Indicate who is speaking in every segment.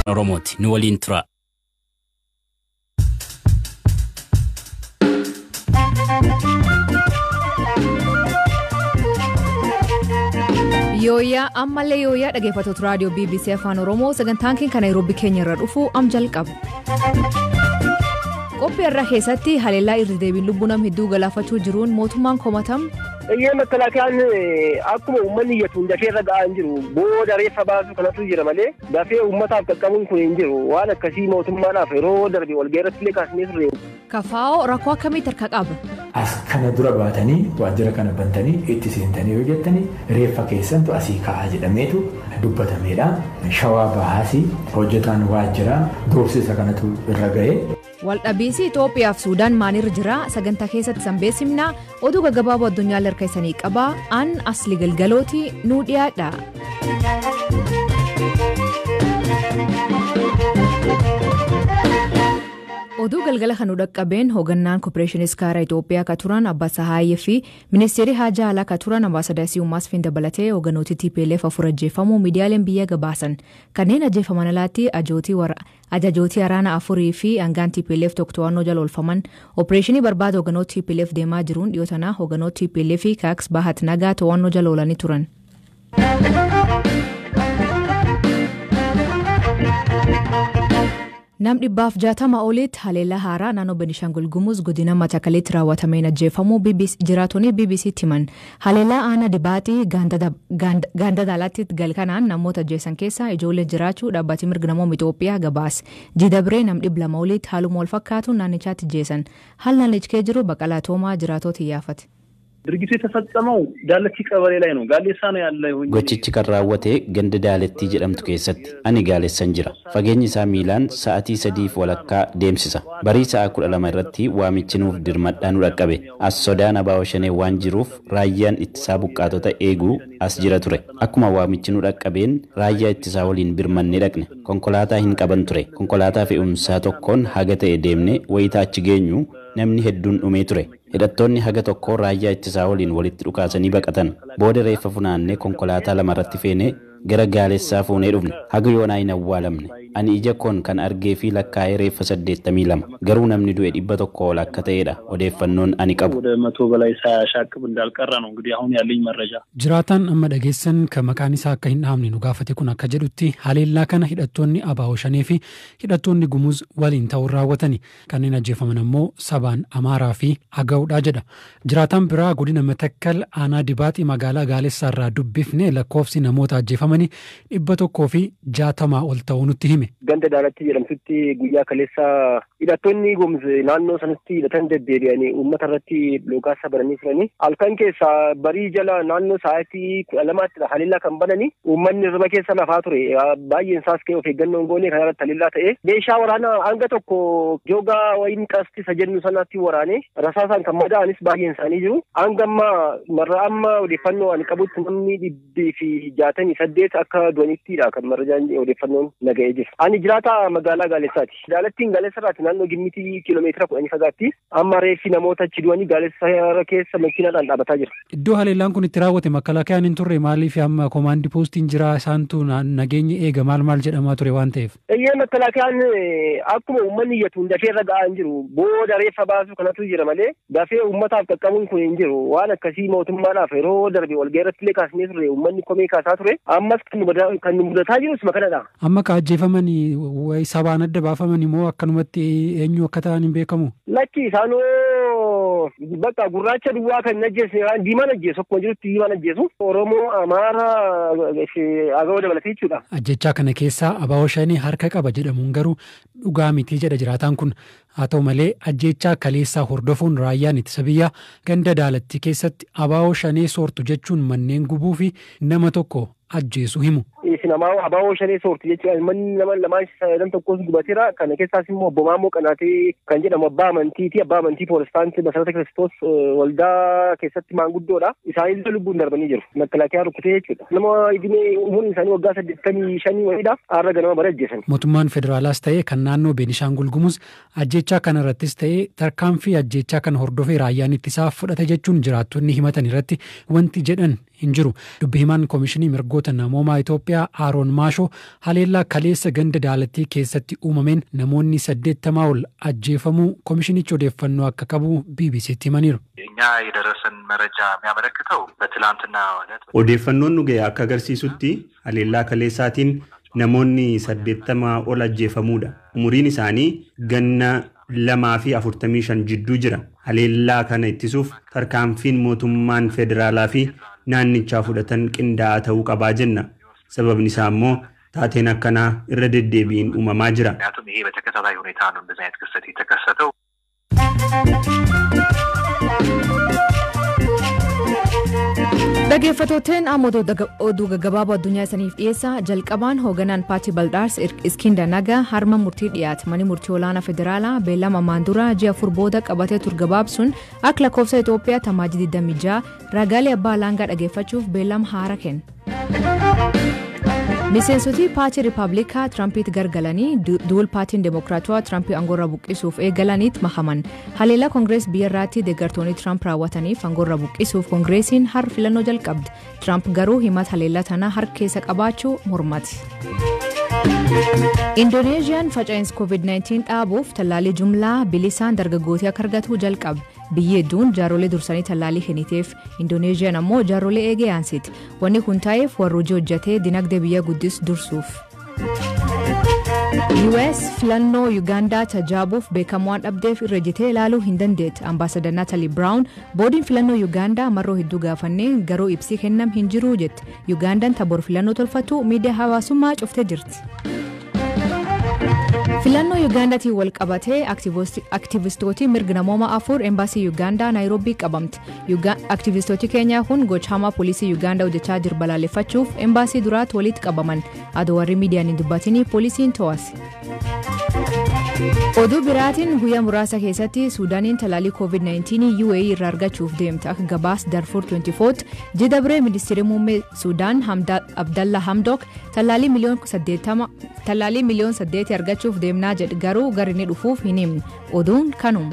Speaker 1: afaan oromooti nu waliin tura.
Speaker 2: yooyyaa ammallee yooyyaa dhaggeeffattoota raadiyoo bbc afaan oromoo sagantaan keenya naayiroobii keenya irra dhufu am jalqaba. qophii irraa keessatti haleellaa irra deebiin lubbuu nama hedduu galaafachuu jiruun mootummaan komatamu.
Speaker 3: Iyyee makalaakaan akkuma uummanni iyyatuun dafee irra ga'aa hin jiru booda reeffa baasu kanatu jira malee dafee uummataaf qaqqabuun kun hin jiru waan akkasii mootummaadhaaf yeroo darbe walga'ii irratti illee kaasnee turre.
Speaker 2: Kafaa'oo rakkoo akkamii tarka qaba?
Speaker 4: As kana dura baatanii waajjira kana bantanii itti seentanii yoo jettanii reeffa keessantu asii ka'aa jedhameetu dubbatameedha. Shawaa bahaasii hojjetaan waajjiraa doorsisa kanatu irra ga'e.
Speaker 2: Waldhabiinsi Itoophiyaa fi Suudaan maalirra jira sagantaa keessatti sanbeessimnaa oduu gaggabaaboo addunyaa harka isanii qabaa aan asli galgalooti nuu dhiyaadha. oduu galgala kan dhaqqabeen hoogganaan kooppareeshinii iskaaraa itoophiyaa akka turan abbaa sahaayyee fi ministeerri haajaa alaa akka turan ambaasaadaasii uummaas fi dabalatee hoogganooti tplf afur ajjeefamuu miidiyaaleen biyya gabaasan kanneen ajjeefaman alaatti ajajootii waraana afurii fi hangaan tplf tokko to'annoo jala oolfaman ooppareeshinii barbaada hoogganoota tplf deemaa jiruun dhiyoo tanaa hoogganoota tplf kaaks bahat nagaa to'annoo jala oolanii turan. nam dhibbaaf jaatama olitti haleellaa haaraa naannoo benishaangul gumuz godina matakaleetti raawwatameen ajjeefamuu jiraatonni bbc'tti himan haleellaa aanaa dibaaxii gaanda daalaatti galkanaan namoota ajjeesan keessaa ijoollee jiraachuu dhaabbatni mirga namoota itoophiyaa gabaas jidabree nam dhib lama olitti haaluma wal fakkaatuun naannichaatti ajjeesan haal naannichikee jiru baqalaa toomaa jiraatota iyyaafate.
Speaker 5: ድርጊቱ የተፈጸመው ዳለቲ ቀበሌ ላይ ነው። ጋሌሳ ነው ያለ
Speaker 1: Gochichi kan raawwate ganda daalettii jedhamtu keessatti ani gaalessan jira. Fageenyi isaa miilaan sa'atii sadiif walakkaa deemsisa. Barii sa'a kudha lama irratti waamichi nuuf dirmadhaa nu dhaqqabe. As sodaan abaa'oo shanee waan jiruuf raayyaan ittisaa buqqaatota eeguu as jira ture. Akkuma waamichi nu dhaqqabeen raayyaa ittisaa waliin birmannee dhaqne. Konkolaataa hin qaban ture. Konkolaataa fe'umsaa tokkoon haga ta'e deemne wayitaa achi geenyu namni hedduun dhumee ture. Hidhattoonni haga tokko raayyaa ittisaa waliin walitti dhukaasanii baqatan. Booda reeffa funaannee konkolaataa lamarratti feenee gara gaalessaa fuunee dhufne. Haga yoonaa hin awwaalamne. Ani ija koon kan argee fi lakkaa'ee reeffa saddeettamii lama. Garuu namni du'e dhibba tokko ol akka ta'edha odeeffannoon ani qabu.
Speaker 5: ወደ መቶ በላይ ሳያሻቅብ እንዳልቀረ ነው እንግዲህ አሁን ያለኝ መረጃ።
Speaker 6: Jiraataan amma dhageessan kan maqaan isaa akka hin dhahamne nu gaafate kun akka jedhutti haleellaa kana hidhattoonni abaa'oo shanee fi hidhattoonni gumuz waliin ta'uun raawwatani. Kanneen ajjeefaman ammoo sabaan amaaraa fi aga'uudha jedha. Jiraataan biraa godina matakkal aanaa dibaaxii magaalaa gaalessaa irraa dubbifne lakkoofsi namoota ajjeefamanii dhibba tokkoo fi jaatamaa ol ta'uu nutti hime.
Speaker 3: Ganda daalatti jedhamtutti guyyaa kaleessa hidhattoonni gumuz naannoo sanatti hidhatan deddeebi'anii uummata irratti loogaasa bananii turanii halkan keessa barii jala naannoo sa'aatii kudha lamaatti haleellaa kan bananii uummanni irra keessa lafaa ture baay'een isaas ka'e of eeggannoon goonee kana irratti haleellaa ta'e meeshaa waraanaa hanga tokko joogaa wayin qasti isa jennu sanatti waraanee rasaasaan kan madaa'anis baay'een isaanii jiru hanga amma marra amma odeeffannoo ani qabutti namni dhibbii fi jaatamii saddeet akka du'anittidha kan marrajaan odeeffannoon naga'ee jira. Ani jiraata magaalaa Gaalessaati. Daalattiin Gaalessarraati naannoo gimmitii kiiloomeetira kudhanii fagaatti amma reeffi namoota achi du'anii Gaalessa keessa makiinaadhaan dhaabbataa jira.
Speaker 6: Iddoo haleellaan kun itti raawwate makalaakayaan hin turre maaliif amma koomaandii poostiin jira isaantu nageenya eega maal maal jedhamaa ture waan ta'eef.
Speaker 3: Iyyee makalaakayaan akkuma uummanni iyyatuun dafee irra ga'aa hin jiru booda reeffa baasu kanatu jira malee dafee uummataaf qaqqabuun kun hin jiru waan akkasii mootummaadhaaf yeroo darbe walga'ii irratti illee kaasnee turre uummanni komee kaasaa ture ammas kan nu mudataa jirus makanadha.
Speaker 6: Amma ka ajjeefamanii wayi sabaan adda baafamanii moo akkanumatti eenyu akka ta'an hin beekamu?
Speaker 3: Lakki isaanoo bakka gurraacha duwwaa kan ajjeesne diimaan ajjeesu akkuma jirutti diimaan ajjeesu Oromoo Amaara Agawoo dabalatee jechuudha.
Speaker 6: Ajjechaa kana keessaa abaa'oo shanii harka qaba jedhamuun garuu dhugaa mitii jedha jiraataan kun haa ta'u malee ajjechaa kaleessaa hordofuun raayyaan ittisa biyyaa ganda daalatti keessatti abaa'oo shanee soortu jechuun manneen gubuu fi nama tokko ajjeesu himu.
Speaker 3: Namaa abaa'oo shanee soorti jechuudha. Manni nama lamaan sadan tokkos gubateera. Kana keessaas immoo obbo Maammoo Qanaatee kan jedhamu abbaa amantiiti. Abbaa amantii Poolistaantii Masarata Kiristoos waldaa keessatti maanguddoodha. Isaanillee lubbuun darbanii jiru. Makalaakiyaa rukkutee jechuudha. Nama idimee umuriin isaanii waggaa saddeettamii shanii wayidha. Har'a ganama bara ajjeesan.
Speaker 6: Mootummaan federaalaas ta'ee kan naannoo Beenishaangul Gumuz ajjechaa kana irrattis ta'ee tarkaanfii ajjechaa kana hordofee raayyaan ittisaa fudhate jechuun jiraattonni himatan irratti wanti jedhan hin jiru. Dubbi himaan Koomishinii Mirgoota Namoomaa Itoophiyaa Itoophiyaa Aaroon Maashoo haleellaa kaleessa ganda daalattii keessatti uumameen namoonni saddeettamaa ol ajjeefamuu komishinichi odeeffannoo akka qabu BBCtti himaniiru.
Speaker 7: እኛ የደረሰን መረጃ የሚያመለክተው በትላንትና ዕለት
Speaker 8: Odeeffannoon nu ga'e akka agarsiisutti haleellaa kaleessaatiin namoonni saddeettamaa ol ajjeefamuudha. Umuriin isaanii ganna lamaa fi afurtamii shan jidduu jira. Haleellaa kana ittisuuf tarkaanfiin mootummaan federaalaa fi naannichaa fudhatan qindaa'aa ta'uu qabaa jenna. Sababni isaa immoo taateen akkanaa irra deddeebiin uumamaa jira.
Speaker 7: ምክንያቱም ይሄ በተከታታይ ሁኔታ ነው እንደዚህ አይነት ክስተት የተከሰተው።
Speaker 2: Dhaggeeffattootni amma oduu gaggabaaboo addunyaa isiniif dhiyeessa jalqabaan hooganaan paartii baldaars iskiinda nagaa harma murtii dhiyaate manni murtii olaanaa federaalaa beellama maandura ji'a afur booda qabatee ture gabaabsuun akka lakkoofsa Itoophiyaa tamaajii 26 ragaalee abbaa alangaa dhaggeeffachuuf beellama haaraa kenne. Miseensoti paartii Rippaabilikaa Tirampiitti gargalanii duul paartiin Demokiraatawaa Tirampii aangoorra buqqisuuf eegalaniitti makaman. Haleellaa Koongirees biyyarraatti deeggartoonni Tiramp raawwataniif aangoorra buqqisuuf Koongireesiin har filannoo jalqabde. Tiramp garuu himata haleellaa tanaa harka keessa qabaachuu mormati. Indoneeziyaan faca'insa COVID-19 dhaabuuf tallaalii jumlaa bilisaan dargaggootii akka argatu jalqabe. Biyyi hedduun jaaroolee dursanii tallaalii kenniteef Indoneeziyaan ammoo jaaroolee eegee aansiti. Wanni kun ta'eef warra hojii hojjetee dinagdee biyya guddisuu dursuuf. US filannoo Yuugaandaa tajaajiluuf beekamtii waan dhabdeef irra jitee ilaaluu hin dandeetti. Ambaasadar Naatali Biraawun boodiin filannoo Yuugaandaa marroo hedduu gaafannee garuu ibsii kennam hin jiru jette. Yuugaandaan taboor filannoo tolfattu miidiyaa hawaasummaa cuftee jirti. filannoo yuugaandaatiin wal qabatee aktiivistootii mirga namoomaa afur embaasii yuugaandaa naayiroobii qabamte aktiivistootii keenyaa kun gochaama poolisii yuugaandaa hojjechaa jiru balaaleffachuuf embaasii duraatti walitti qabaman adoo warri miidiyaan hin dubbatinii poolisiin to'ase. oduu biraatiin guyyaa muraasa keessatti suudaaniin talaalii covid-19 uae irraa argachuuf deemte akka gabaas darfur 24 jidabree ministeerri muummee suudaan abdalla hamdok talaalii miliyoon 80 talaalii miliyoon 8 argachuuf deemnaa jedhe garuu gara inni dhufuuf hin himne oduun kanuma.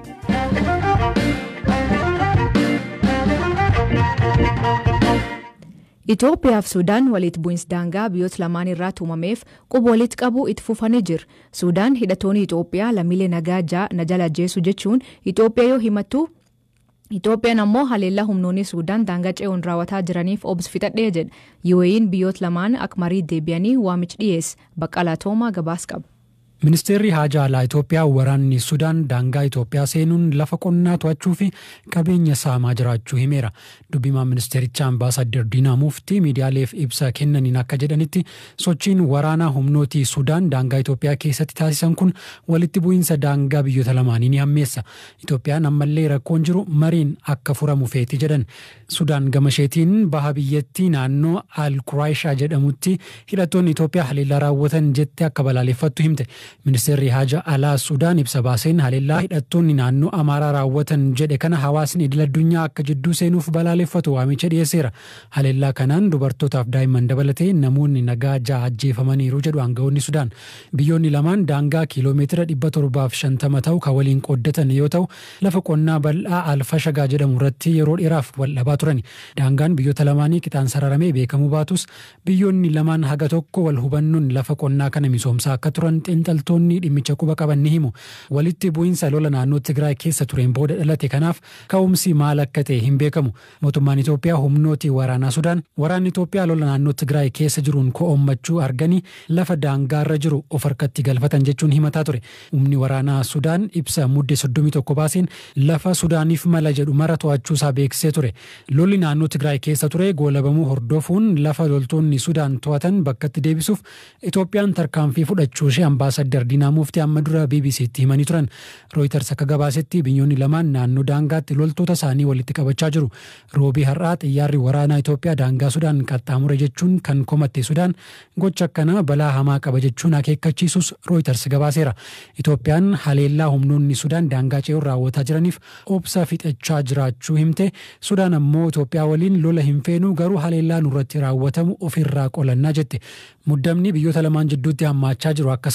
Speaker 2: Itoophiyaa fi Suudaan walitti bu'iinsa daangaa biyyoota lamaan irratti uumameef quba walitti qabuu itti fufanii jiru. Suudaan hidhattoonni Itoophiyaa lammiilee nagaa jala ajjeesu jechuun Itoophiyaa yoo himattu Itoophiyaan ammoo haleellaa humnoonni Suudaan daangaa ce'uun raawwataa jiraniif obs fixadhee jedha. UAE'n biyyoota lamaan akka marii deebi'anii waamicha dhiyeesse. Baqqalaa Toomaa gabaas qaba.
Speaker 6: Ministeerri haajaa alaa Itoophiyaa waraanni Sudaan daangaa Itoophiyaa seenuun lafa qonnaa to'achuu fi qabeenya saamaa jiraachuu himeera. Dubbimaan ministeerichaa ambaasadder Diinaa Muftii miidiyaaleef ibsa kennaniin akka jedhanitti sochiin waraanaa humnootii Sudaan daangaa Itoophiyaa keessatti taasisan kun walitti bu'iinsa daangaa biyyoota lamaanii ni hammeessa. Itoophiyaan ammallee rakkoon jiru mariin akka furamu feeti jedhan. Sudaan gamasheetiin baha biyyattii naannoo Al-Quraayishaa jedhamutti hidhattoonni Itoophiyaa haleellaa raawwatan jettee akka balaaleffattu himte. Ministeerri haja alaa Sudaan ibsa baaseen haleellaa hidhattoonni naannoo Amaaraa raawwatan jedhe kana hawaasni idil addunyaa akka jidduu seenuuf balaaleffatu waamicha dhiyeesseera. Haleellaa kanaan dubartootaaf daa'imman dabalatee namoonni nagaa ja'a ajjeefamaniiru jedhu aangawoonni Sudaan. Biyyoonni lamaan daangaa kiiloomeetira dhibba torbaaf shantama ta'u kan waliin qooddatan yoo ta'u lafa qonnaa bal'aa Alfashagaa jedhamu irratti yeroo dheeraaf wal dhabaa turani. Daangaan biyyoota lamaanii qixaan sararamee beekamuu baatus biyyoonni lamaan haga tokko wal hubannoon lafa qonnaa kana misoomsaa akka turan xiinxaltoonni dhimmicha quba qaban ni himu. Walitti bu'iinsa lola naannoo Tigraay keessa tureen booda dhalate kanaaf ka'umsi maal akka ta'e hin beekamu. Mootummaan Itoophiyaa humnooti waraanaa Sudaan waraanni Itoophiyaa lola naannoo Tigraay keessa jiruun ko'ommachuu arganii lafa daangaarra jiru of harkatti galfatan jechuun himataa ture. Humni waraanaa Sudaan ibsa mudde 31 baaseen lafa Sudaaniif mala jedhu mara to'achuusaa beeksisee ture. Lolli naannoo Tigraay keessa ture goolabamuu hordofuun lafa loltoonni Sudaan to'atan bakkatti deebisuuf Itoophiyaan tarkaanfii fudhachuu ishee ambaasadder Diinaa Muftii amma dura BBC'tti himanii turan. Rooyiters akka gabaasetti biyyoonni lamaan naannoo daangaatti loltoota isaanii walitti qabachaa jiru. Roobii har'aa xiyyaarri waraanaa Itoophiyaa daangaa Sudaan qaxxaamure jechuun kan komatte Sudaan gocha akkanaa balaa hamaa qaba jechuun akeekkachiisus Rooyiters gabaaseera. Itoophiyaan haleellaa humnoonni Sudaan daangaa ce'uun raawwataa jiraniif obsa fixachaa jiraachuu himte Sudaan ammoo Itoophiyaa waliin lola hin feenu garuu haleellaa nurratti raawwatamu ofirraa qolannaa jette. Muddamni biyyoota lamaan jidduutti hammaachaa jiru akka salphatuuf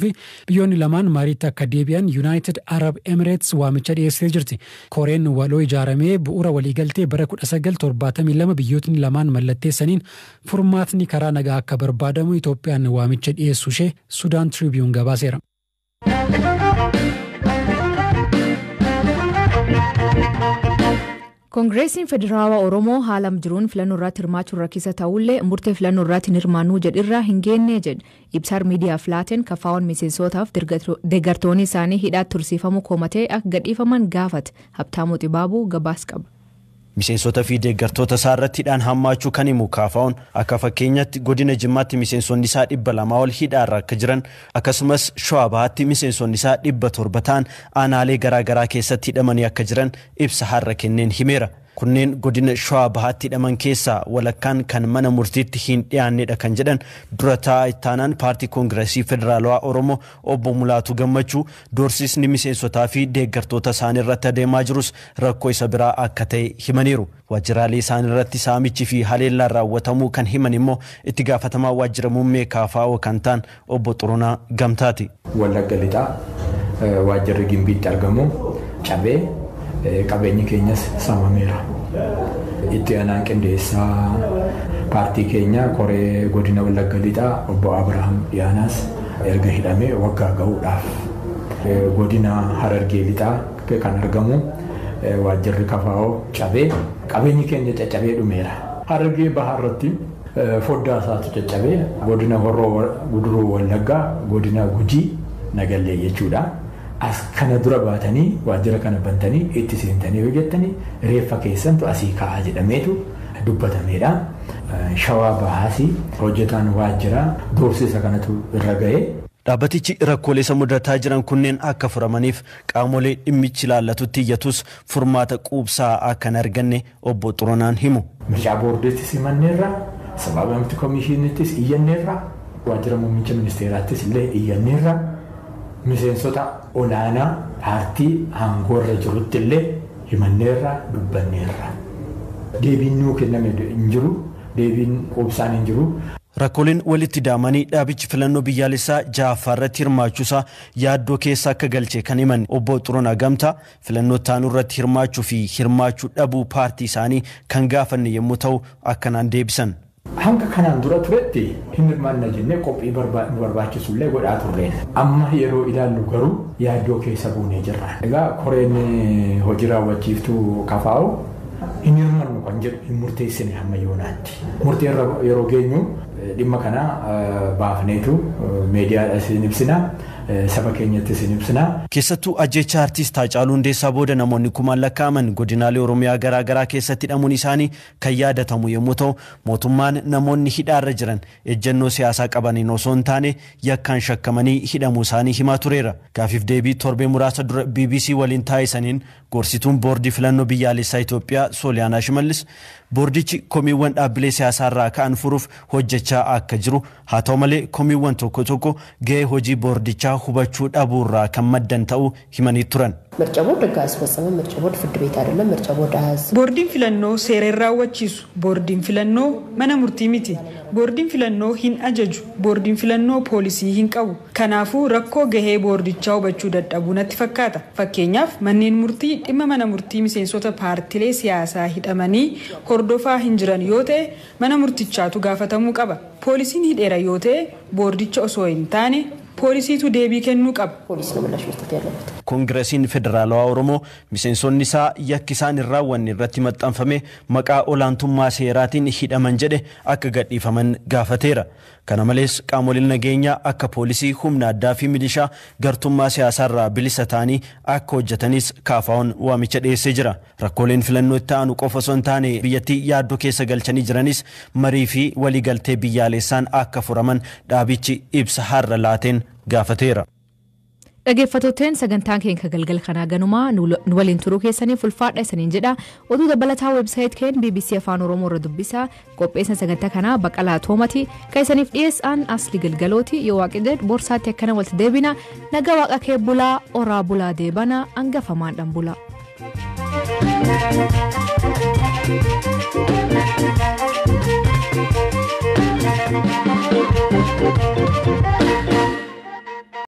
Speaker 6: fi biyyoonni lamaan mariitti akka deebi'an United Arab Emirates waamicha dhiyeessee jirti. Koreen waloo ijaaramee bu'uura waliigaltee bara 1972 biyyootni lamaan mallatteessaniin furmaatni karaa nagaa akka barbaadamu Itoophiyaan waamicha dhiyeessu ishee Sudaan Tribune gabaaseera.
Speaker 2: koongireesiin federaalawaa oromoo haala jiruun filannoo irratti hirmaachuun rakkisa ta'ullee murtee filannoo irratti hin hirmaannuu jedhirraa hin geenne jedhe ibsaar miidiyaaf laateen kafaawwan miseensotaaf deeggartoonni isaanii hidhaatti tursiifamuu komatee akka gadhiifaman gaafate habtaamuu xibaabuu gabaas qaba.
Speaker 9: Miseensota fi deeggartoota isaa irratti hidhaan hammaachuu kan himu kaafaa'uun akka fakkeenyatti godina jimmaatti miseensonni isaa dhibba lamaa ol hidhaarra akka jiran akkasumas shawaa bahaatti miseensonni isaa dhibba torba ta'an aanaalee garaagaraa keessatti hidhamanii akka jiran ibsa har'a kenneen himeera. Kunneen godina shawaa bahaatti hidhaman keessaa walakkaan kan mana murtiitti hin dhiyaannedha kan jedhan dura taa'aa ittaanaan paartii koongireesii federaalawaa Oromoo obbo Mulaatu Gammachuu doorsisni miseensotaa fi deeggartoota isaanii irratti adeemaa jirus rakkoo isa biraa akka ta'e himaniiru. Waajjiraalee isaanii irratti saamichi fi haleellaan raawwatamuu kan himan immoo itti gaafatamaa waajjira muummee kaafaa'oo kan ta'an obbo Xurunaa Gamtaati.
Speaker 4: Wallagga lixaa waajjirri gimbiitti argamu cabee qabeenyi keenyas saamameera. Itti aanaan qindeessaa paartii keenya koree godina wallagga lixaa obbo Abirahaam Dhiyaanaas erga hidhamee waggaa gahuudhaaf godina harargee lixaa kan argamu waajjirri kafaa'oo cabee qabeenyi keenya caccabee dhumeera. Harargee bahaa irratti foddaa isaatu caccabee godina horroo guduruu wallaggaa godina gujii nagallee jechuudha. as kana dura baatanii waajjira kana bantanii itti seentanii hojjettanii reeffa keessantu asii ka'aa jedhameetu dubbatameedha. Shawaa bahaasii hojjetaan waajjiraa doorsisa kanatu irra ga'ee
Speaker 9: Dhaabbatichi rakkoolee isa mudataa jiran kunneen akka furamaniif qaamolee dhimmichi ilaallatutti iyyatus furmaata quubsaa akka hin arganne obbo Xuronaan himu.
Speaker 4: Mircaa boordeettis himanneerra, sababa miti komishiinittis iyyanneerra, waajjira muummicha ministeeraattis illee iyyanneerra. miseensota olaanaa paartii aangoorra jirutti illee himanneerra dubbanneerra. Deebiin nuu kenname hin jiru, deebiin quubsaan hin jiru.
Speaker 9: Rakkooleen walitti daamanii dhaabichi filannoo biyyaalessaa ja'affaa irratti hirmaachuusaa yaaddoo keessa akka galche kan himan obbo Xurunaa Gamtaa filannoo taanuu irratti hirmaachuu fi hirmaachuu dhabuu paartii isaanii kan gaafanne yommuu ta'u akkanaan deebisan.
Speaker 4: hanga kanaan dura turetti hin hirmaanna jennee qophii nu barbaachisullee godhaa turreen. Amma yeroo ilaallu garuu yaaddoo keessa buunee jirra. Egaa koreen hojii raawwachiiftuu kafaa'u hin hirmannu kan jedhu hin murteessine hamma yoonaatti. Murtee yeroo geenyu dhimma kana baafneetu miidiyaadha isin ibsina. saba keenyatti isin ibsina.
Speaker 9: Keessattuu ajjecha artiist Haacaaluu Hundeessaa booda namoonni kumaan lakkaa'aman godinaalee Oromiyaa garaa garaa keessatti hidhamuun isaanii kan yaadatamu yommuu ta'u mootummaan namoonni hidhaarra jiran ejjennoo siyaasaa qabaniin osoo hin taane yakkaan shakkamanii hidhamuu isaanii himaa tureera. Gaafiif deebii torbee muraasa dura BBC waliin taa'isaniin gorsituun boordii filannoo biyyaalessaa Itoophiyaa Sooliyaanaa Shimallis boordichi komiiwwan dhaabbilee siyaasaa irraa ka'an furuuf hojjechaa akka jiru haa ta'u malee komiiwwan tokko tokko gahee hojii boordichaa hubachuu dhabuurraa kan maddan ta'uu himanii turan.
Speaker 10: ምርጫ ቦርድ ህግ አያስፈጽምም። ምርጫ ቦርድ ፍርድ ቤት አይደለም። ምርጫ ቦርድ አያዝ
Speaker 11: ቦርዲን ፊለኖ ሴሬን raawwachiisu boordiin filannoo mana murtii miti boordiin filannoo hin ajaju boordiin filannoo poolisii hin qabu kanaafuu rakkoo gahee boordichaa hubachuu dadhabuu natti fakkaata fakkeenyaaf manneen murtii dhimma mana murtii miseensota paartilee siyaasaa hidhamanii hordofaa hin jiran yoo ta'e mana murtichaatu gaafatamuu qaba poolisiin hidheera yoo ta'e boordicha osoo hin taane poolisiitu deebii kennuu qaba.
Speaker 10: ፖሊስ ነው ምላሽ መስጠት ያለበት።
Speaker 9: koongiresiin federaalawaa oromoo miseensonni isaa yakki isaan hin raawwanne irratti maxxanfame maqaa olaantummaa seeraatiin hidhaman jedhe akka gadhiifaman gaafateera. Kana malees qaamoleen nageenyaa akka poolisii humna addaa fi milishaa gartummaa siyaasaarraa bilisa ta'anii akka hojjetanis kaafaa'uun waamicha dhiyeessee jira. Rakkooleen filannoo itti aanu qofa osoo hin taane biyyattii yaaddoo keessa galchanii jiranis marii fi waliigaltee biyyaalessaan akka furaman dhaabichi ibsa har'a laateen gaafateera.
Speaker 2: Dhaggeeffattootteen sagantaan keenya galgala kanaa ganumaa nu waliin turuu keessaniif ulfaadha isaniin jedha oduu dabalataa weebsaayit keen bbc afaan oromoo irra dubbisaa qopheessan sagantaa kanaa baqalaa toomati kan isaniif dhiyeessaan asli galgalooti yoo waaqidee boorsaatti akkana walitti deebina naga waaqa kee bulaa oraa bulaa deebana hangafamaadhaan bulaa.